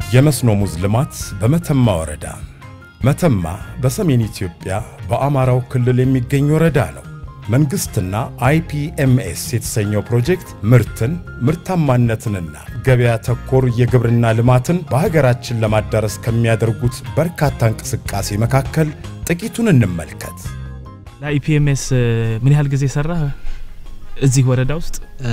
የመስኖ ሙዝ ልማት በመተማ ወረዳ። መተማ በሰሜን ኢትዮጵያ በአማራው ክልል የሚገኝ ወረዳ ነው። መንግሥትና አይፒኤምኤስ የተሰኘው ፕሮጀክት ምርትን፣ ምርታማነትንና ገበያ ተኮር የግብርና ልማትን በሀገራችን ለማዳረስ ከሚያደርጉት በርካታ እንቅስቃሴ መካከል ጥቂቱን እንመልከት። ለአይፒኤምኤስ ምን ያህል ጊዜ ሰራ እዚህ ወረዳ ውስጥ?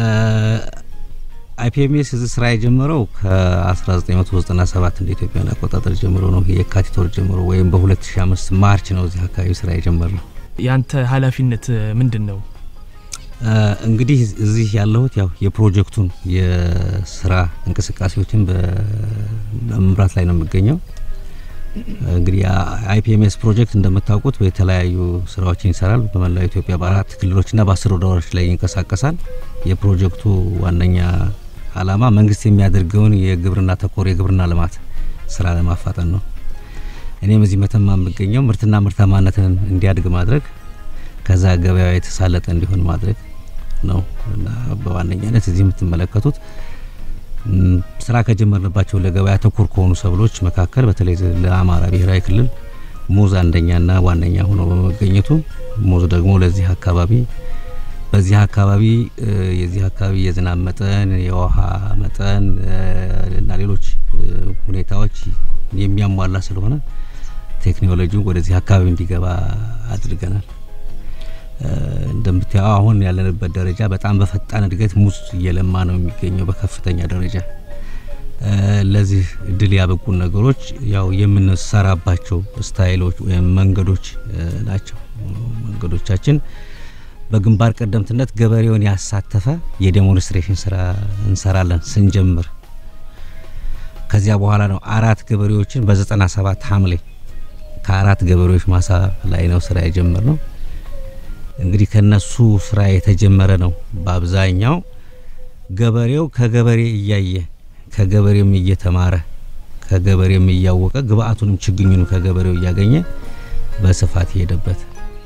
አይፒኤምኤስ እዚህ ስራ የጀመረው ከ1997 እንደ ኢትዮጵያን አቆጣጠር ጀምሮ ነው። የካቲት ወር ጀምሮ ወይም በ2005 ማርች ነው እዚህ አካባቢ ስራ የጀመረው። ያንተ ኃላፊነት ምንድን ነው? እንግዲህ እዚህ ያለሁት ያው የፕሮጀክቱን የስራ እንቅስቃሴዎችን በመምራት ላይ ነው የሚገኘው። እንግዲህ አይፒኤምኤስ ፕሮጀክት እንደምታውቁት የተለያዩ ስራዎችን ይሰራል። በመላው ኢትዮጵያ በአራት ክልሎችና በአስር ወረዳዎች ላይ ይንቀሳቀሳል። የፕሮጀክቱ ዋነኛ አላማ መንግስት የሚያደርገውን የግብርና ተኮር የግብርና ልማት ስራ ለማፋጠን ነው። እኔም እዚህ መተማ የምገኘው ምርትና ምርታማነትን እንዲያድግ ማድረግ ከዛ ገበያ የተሳለጠ እንዲሆን ማድረግ ነው እና በዋነኛነት እዚህ የምትመለከቱት ስራ ከጀመርንባቸው ለገበያ ተኮር ከሆኑ ሰብሎች መካከል በተለይ ለአማራ ብሔራዊ ክልል ሙዝ አንደኛና ዋነኛ ሆኖ በመገኘቱ ሙዝ ደግሞ ለዚህ አካባቢ በዚህ አካባቢ የዚህ አካባቢ የዝናብ መጠን፣ የውሃ መጠን እና ሌሎች ሁኔታዎች የሚያሟላ ስለሆነ ቴክኖሎጂው ወደዚህ አካባቢ እንዲገባ አድርገናል። እንደምታየው አሁን ያለንበት ደረጃ በጣም በፈጣን እድገት ሙዝ እየለማ ነው የሚገኘው በከፍተኛ ደረጃ። ለዚህ እድል ያበቁን ነገሮች ያው የምንሰራባቸው ስታይሎች ወይም መንገዶች ናቸው። መንገዶቻችን በግንባር ቀደምትነት ገበሬውን ያሳተፈ የዴሞንስትሬሽን ስራ እንሰራለን ስንጀምር። ከዚያ በኋላ ነው አራት ገበሬዎችን በዘጠና ሰባት ሐምሌ ከአራት ገበሬዎች ማሳ ላይ ነው ስራ የጀመር ነው። እንግዲህ ከነሱ ስራ የተጀመረ ነው። በአብዛኛው ገበሬው ከገበሬ እያየ ከገበሬም እየተማረ ከገበሬም እያወቀ ግብአቱንም ችግኙንም ከገበሬው እያገኘ በስፋት የሄደበት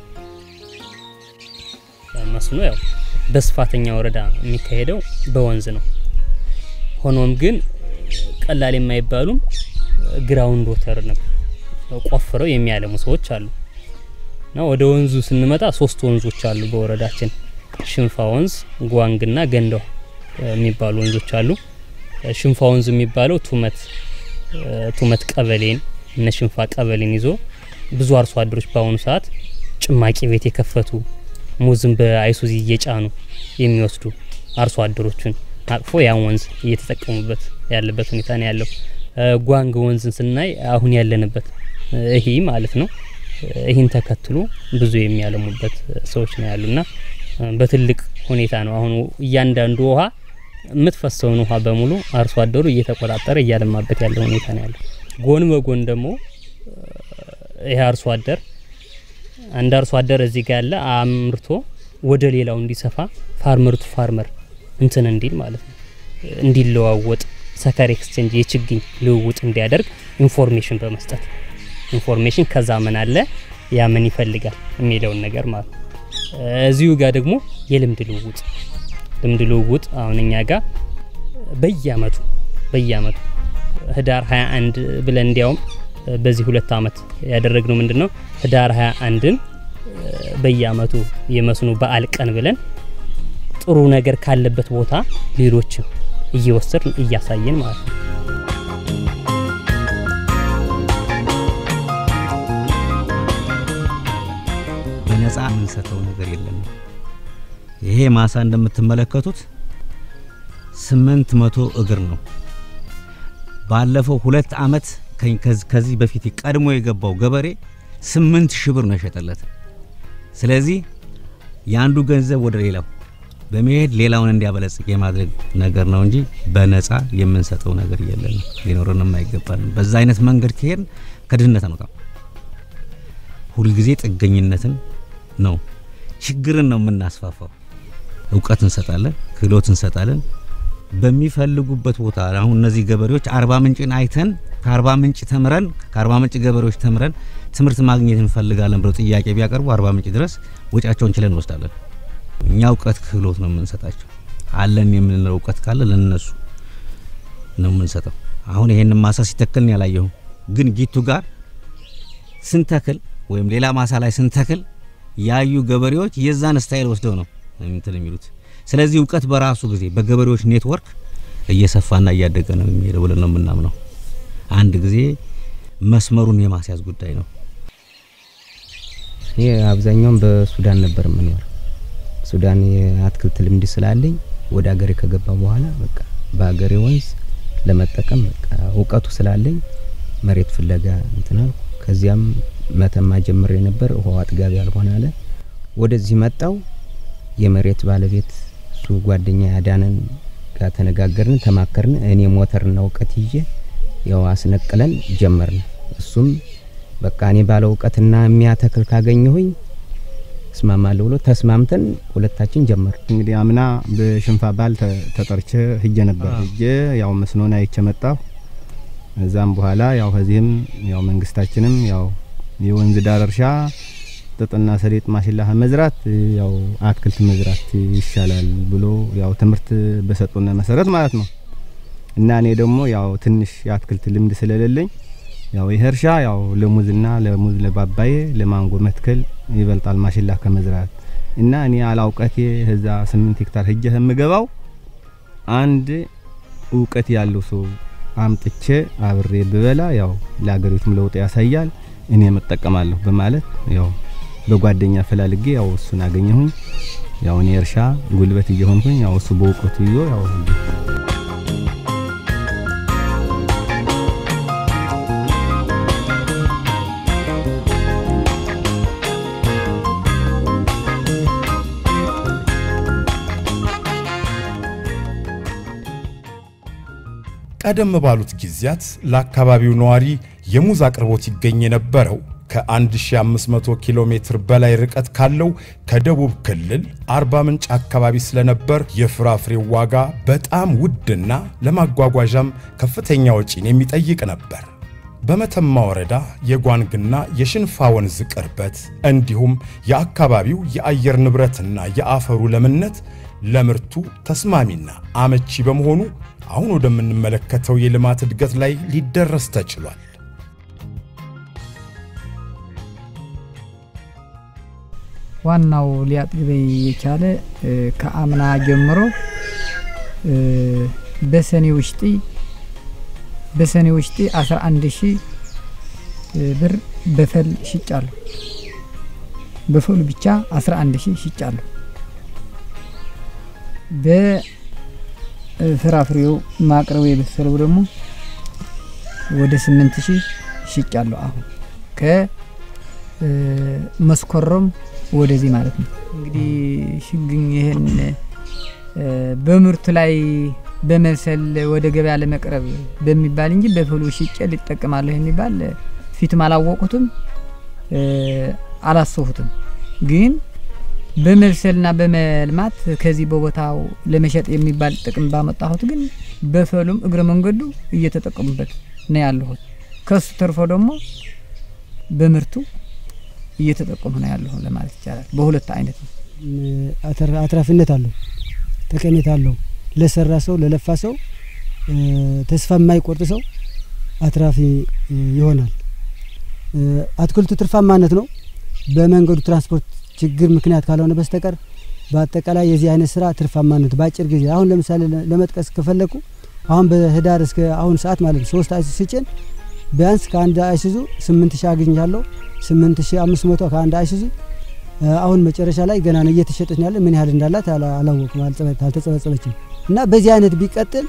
መስኖ ያው በስፋተኛ ወረዳ የሚካሄደው በወንዝ ነው። ሆኖም ግን ቀላል የማይባሉም ግራውንድ ወተር ነው ቆፍረው የሚያለሙ ሰዎች አሉ። እና ወደ ወንዙ ስንመጣ ሶስት ወንዞች አሉ በወረዳችን ሽንፋ ወንዝ፣ ጓንግና ገንዳ የሚባሉ ወንዞች አሉ። ሽንፋ ወንዝ የሚባለው ቱመት ቱመት ቀበሌን እነ ሽንፋ ቀበሌን ይዞ ብዙ አርሶ አደሮች በአሁኑ ሰዓት ጭማቂ ቤት የከፈቱ ሙዝን በአይሱዚ እየጫኑ የሚወስዱ አርሶ አደሮችን አቅፎ ያን ወንዝ እየተጠቀሙበት ያለበት ሁኔታ ነው ያለው። ጓንግ ወንዝን ስናይ አሁን ያለንበት ይሄ ማለት ነው። ይህን ተከትሎ ብዙ የሚያለሙበት ሰዎች ነው ያሉና በትልቅ ሁኔታ ነው አሁን እያንዳንዱ ውሃ የምትፈሰውን ውሃ በሙሉ አርሶ አደሩ እየተቆጣጠረ እያለማበት ያለ ሁኔታ ነው ያለው። ጎን በጎን ደግሞ ይህ አርሶ አደር አንድ አርሶ አደር እዚህ ጋር ያለ አምርቶ ወደ ሌላው እንዲሰፋ ፋርመር ቱ ፋርመር እንትን እንዲል ማለት ነው እንዲለዋወጥ ሰከር ኤክስቼንጅ የችግኝ ልውውጥ እንዲያደርግ ኢንፎርሜሽን በመስጠት ኢንፎርሜሽን ከዛ ምን አለ ያ ምን ይፈልጋል የሚለውን ነገር ማለት ነው። እዚሁ ጋር ደግሞ የልምድ ልውውጥ ልምድ ልውውጥ አሁን እኛ ጋር በየአመቱ በየአመቱ ህዳር 21 ብለን እንዲያውም በዚህ ሁለት አመት ያደረግነው ምንድነው ህዳር 21ን በየአመቱ የመስኖ በዓል ቀን ብለን ጥሩ ነገር ካለበት ቦታ ሌሎችም እየወሰድን እያሳየን ማለት ነው። በነፃ የምንሰጠው ነገር የለም። ይሄ ማሳ እንደምትመለከቱት ስምንት መቶ እግር ነው። ባለፈው ሁለት አመት ከዚህ በፊት ቀድሞ የገባው ገበሬ ስምንት ሺህ ብር ነው የሸጠለት። ስለዚህ የአንዱ ገንዘብ ወደ ሌላው በመሄድ ሌላውን እንዲያበለጽግ የማድረግ ነገር ነው እንጂ በነፃ የምንሰጠው ነገር የለንም፣ ሊኖረንም አይገባንም። በዛ አይነት መንገድ ከሄድን ከድህነት አንወጣም። ሁልጊዜ ጥገኝነትን ነው ችግርን ነው የምናስፋፋው። እውቀት እንሰጣለን፣ ክህሎት እንሰጣለን። በሚፈልጉበት ቦታ አሁን እነዚህ ገበሬዎች አርባ ምንጭን አይተን ከአርባ ምንጭ ተምረን ከአርባ ምንጭ ገበሬዎች ተምረን ትምህርት ማግኘት እንፈልጋለን ብለው ጥያቄ ቢያቀርቡ አርባ ምንጭ ድረስ ወጪያቸውን ችለን እንወስዳለን። እኛ እውቀት ክህሎት ነው የምንሰጣቸው። አለን የምንለው እውቀት ካለ ለነሱ ነው የምንሰጠው። አሁን ይሄንን ማሳ ሲተክል ነው ያላየሁ፣ ግን ጊቱ ጋር ስንተክል ወይም ሌላ ማሳ ላይ ስንተክል ያዩ ገበሬዎች የዛን ስታይል ወስደው ነው እንትን የሚሉት። ስለዚህ እውቀት በራሱ ጊዜ በገበሬዎች ኔትወርክ እየሰፋና እያደገ ነው የሚሄደው ብለን ነው የምናምነው። አንድ ጊዜ መስመሩን የማስያዝ ጉዳይ ነው። እኔ አብዛኛውን በሱዳን ነበር የምኖር። ሱዳን የአትክልት ልምድ ስላለኝ ወደ ሀገሬ ከገባ በኋላ በቃ በሀገሬ ወንዝ ለመጠቀም በቃ እውቀቱ ስላለኝ መሬት ፍለጋ እንትን አልኩ። ከዚያም መተማ ጀምሬ ነበር። ውሃው አጥጋቢ ያልሆነ አለ። ወደዚህ መጣው። የመሬት ባለቤት እሱ ጓደኛ ያዳነን ጋር ተነጋገርን፣ ተማከርን። እኔ ሞተርና እውቀት ይዤ ያው አስነቅለን ጀመርን። እሱም በቃ እኔ ባለ እውቀትና የሚያተክል ካገኘሁኝ እስማማለሁ ብሎ ተስማምተን ሁለታችን ጀመር። እንግዲህ አምና በሽንፋ ባል ተጠርቼ ሂጄ ነበር። ሂጄ ያው መስኖን አይቼ መጣሁ። እዛም በኋላ ያው ከዚህም ያው መንግስታችንም ያው የወንዝ ዳር እርሻ ጥጥና ሰሊጥ ማሽላ መዝራት ያው አትክልት መዝራት ይሻላል ብሎ ያው ትምህርት በሰጡን መሰረት ማለት ነው። እና እኔ ደግሞ ያው ትንሽ የአትክልት ልምድ ስለሌለኝ ያው ይህ እርሻ ያው ለሙዝና ለሙዝ ለባባዬ ለማንጎ መትከል ይበልጣል ማሽላ ከመዝራት እና እኔ አላውቀቴ እዛ ስምንት ሄክታር ሄጄ የምገባው አንድ እውቀት ያለው ሰው አምጥቼ አብሬ ብበላ ያው ለሀገሪቱም ለውጥ ያሳያል እኔ መጠቀማለሁ በማለት ያው በጓደኛ ፈላልጌ ያው እሱን አገኘሁኝ። ያው እኔ እርሻ ጉልበት እየሆንኩኝ ያው እሱ በእውቀቱ ይዞ ያው ቀደም ባሉት ጊዜያት ለአካባቢው ነዋሪ የሙዝ አቅርቦት ይገኝ የነበረው ከ1500 ኪሎ ሜትር በላይ ርቀት ካለው ከደቡብ ክልል አርባ ምንጭ አካባቢ ስለነበር የፍራፍሬው ዋጋ በጣም ውድና ለማጓጓዣም ከፍተኛ ወጪን የሚጠይቅ ነበር። በመተማ ወረዳ የጓንግና የሽንፋ ወንዝ ቅርበት እንዲሁም የአካባቢው የአየር ንብረትና የአፈሩ ለምነት ለምርቱ ተስማሚና አመቺ በመሆኑ አሁን ወደምንመለከተው የልማት እድገት ላይ ሊደረስ ተችሏል። ዋናው ሊያጥግበኝ የቻለ ከአምና ጀምሮ በሰኔ ውሽጢ በሰኔ ውሽጢ 11 ሺህ ብር በፈል ሽጫለሁ። በፈሉ ብቻ 11 ሺህ ሽጫለሁ። በፍራፍሬው ማቅረቡ የበሰለው ደግሞ ወደ 8 ሺህ ሽጫለሁ። አሁን ከመስኮረም ወደዚህ ማለት ነው። እንግዲህ ሽግኝ ይህን በምርቱ ላይ በመብሰል ወደ ገበያ ለመቅረብ በሚባል እንጂ በፍሉ ሽጬ ሊጠቀማለሁ የሚባል ፊትም አላወቁትም አላሰሁትም። ግን በመብሰልና በመልማት ከዚህ በቦታው ለመሸጥ የሚባል ጥቅም ባመጣሁት ግን በፈሉም እግረ መንገዱ እየተጠቀሙበት ነው ያለሁት። ከሱ ተርፎ ደግሞ በምርቱ እየተጠቀሙ ነው ያለሁ ለማለት ይቻላል። በሁለት አይነት ነው። አትራፊነት አለው፣ ጠቀሜታ አለው። ለሰራ ሰው ለለፋ ሰው ተስፋ የማይቆርጥ ሰው አትራፊ ይሆናል። አትክልቱ ትርፋማነት ነው። በመንገዱ ትራንስፖርት ችግር ምክንያት ካልሆነ በስተቀር በአጠቃላይ የዚህ አይነት ስራ ትርፋማነት በአጭር ጊዜ አሁን ለምሳሌ ለመጥቀስ ከፈለኩ አሁን በህዳር እስከ አሁን ሰዓት ማለት ነው ሶስት አይሱዙ ሲጭን ቢያንስ ከአንድ አይሱዙ ስምንት ሺህ አግኝቻለሁ። ስምንት ሺህ አምስት መቶ ከአንድ አይሱዙ አሁን መጨረሻ ላይ ገና ነው እየተሸጠች ያለ ምን ያህል እንዳላት አላወቅም፣ አልተጸበጸበችም። እና በዚህ አይነት ቢቀጥል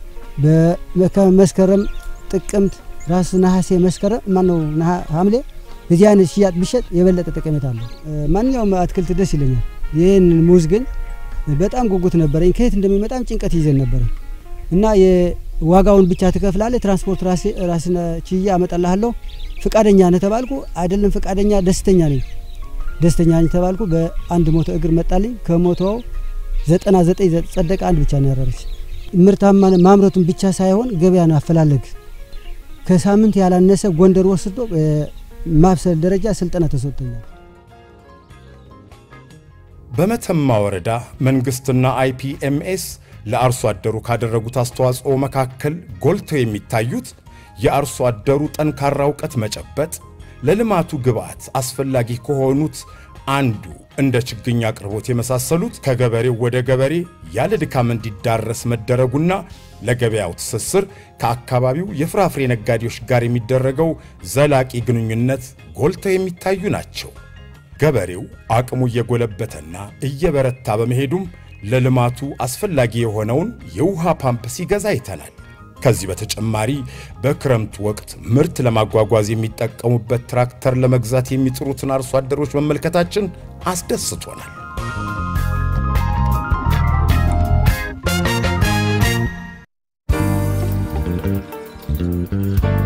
በመስከረም ጥቅምት ራሱ ነሐሴ መስከረም ማነው ሐምሌ በዚህ አይነት ሽያጭ ቢሸጥ የበለጠ ጠቀሜታ አለው። ማንኛውም አትክልት ደስ ይለኛል። ይህን ሙዝ ግን በጣም ጉጉት ነበረኝ። ከየት እንደሚመጣም ጭንቀት ይዘን ነበረ እና ዋጋውን ብቻ ትከፍላለህ፣ ትራንስፖርት ራስን ችዬ አመጣልሃለሁ። ፍቃደኛ ነህ ተባልኩ። አይደለም ፍቃደኛ ደስተኛ ነኝ። ደስተኛ ነኝ ተባልኩ። በአንድ ሞቶ እግር መጣልኝ። ከሞቶው ዘጠና ዘጠኝ ጸደቀ። አንድ ብቻ ነው ያረረች። ምርታማ ማምረቱን ብቻ ሳይሆን ገበያን አፈላለግ ከሳምንት ያላነሰ ጎንደር ወስዶ ማብሰል ደረጃ ስልጠና ተሰጥቶኛል። በመተማ ወረዳ መንግስትና አይፒኤምኤስ ለአርሶ አደሩ ካደረጉት አስተዋጽኦ መካከል ጎልተው የሚታዩት የአርሶ አደሩ ጠንካራ እውቀት መጨበጥ፣ ለልማቱ ግብዓት አስፈላጊ ከሆኑት አንዱ እንደ ችግኝ አቅርቦት የመሳሰሉት ከገበሬው ወደ ገበሬ ያለ ድካም እንዲዳረስ መደረጉና ለገበያው ትስስር ከአካባቢው የፍራፍሬ ነጋዴዎች ጋር የሚደረገው ዘላቂ ግንኙነት ጎልተው የሚታዩ ናቸው። ገበሬው አቅሙ እየጎለበተና እየበረታ በመሄዱም ለልማቱ አስፈላጊ የሆነውን የውሃ ፓምፕ ሲገዛ አይተናል። ከዚህ በተጨማሪ በክረምቱ ወቅት ምርት ለማጓጓዝ የሚጠቀሙበት ትራክተር ለመግዛት የሚጥሩትን አርሶ አደሮች መመልከታችን አስደስቶናል። Thank you.